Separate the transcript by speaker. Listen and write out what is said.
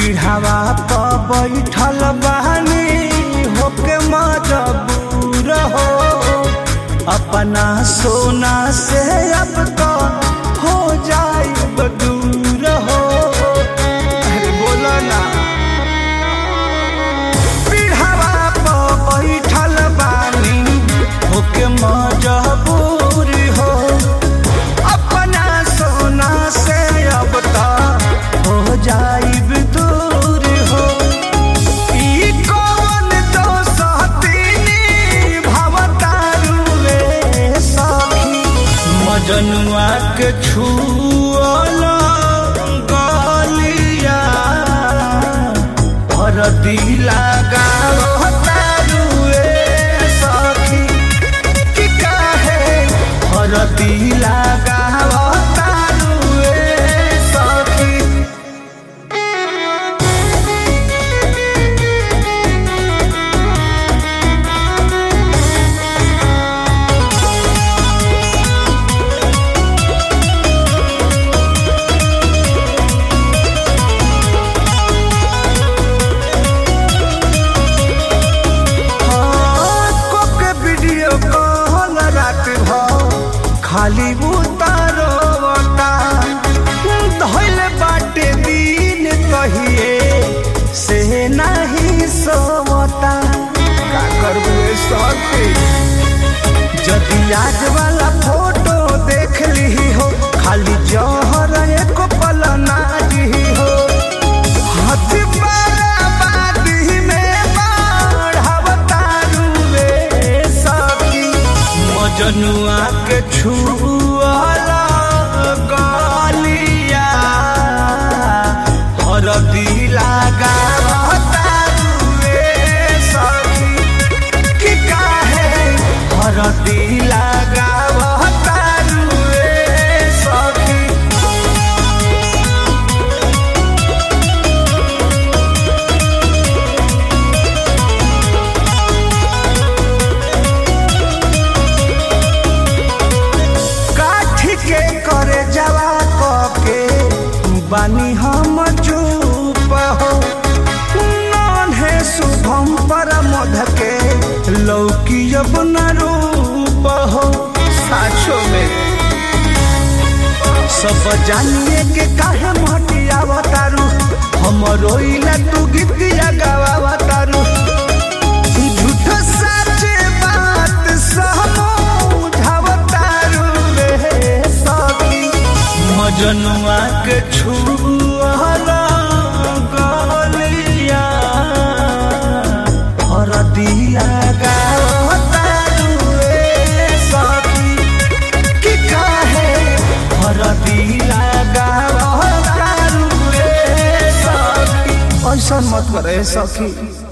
Speaker 1: पीढ़ावा प बैठल बानी होके मजबूर हो अपना सोना से अब तो हो जाए दूर हो अरे बोलो ना पीढ़ावा प बैठल बानी होके मजबूर हो अपना सोना से अब तो हो जाइब दूर हो ई कौन दोसतीनी भवतारू रे सखी मजनुआ के छुअल गलिया भरती लगावतारू रे सखी कि काहे भरती लगावतारू रे सखी के वीडियो कॉल रात भ खाली उतारोता धैल बाटे दिन कहिए से नहीं सोता का करबू ए सखी जदि आज वाला फोटो देख ली हो खाली जहर एक पल ना दी हो हाथ बाराबादी में बढ़ावतारू रे सखी मजनुआ के छुअला गलिया हरदी लगावतारू रे सखी कि काहे हरदी लगावतारू रे सखी काठी के करे जवा के बानी हम चुप हो नन्हे शुभम पर मध के लौकी अब न रूप हो साचो में सब जानिए के काहे मटिया बतारू हम रोइला तू गीतिया गावा झूठ सच बात समझावतारू रे सखी मजनुआ के छुअला गलिया हरदिया गावतारू रे सखी कि काहे हरदिया गावतारू रे सखी ऐसा मत करे सखी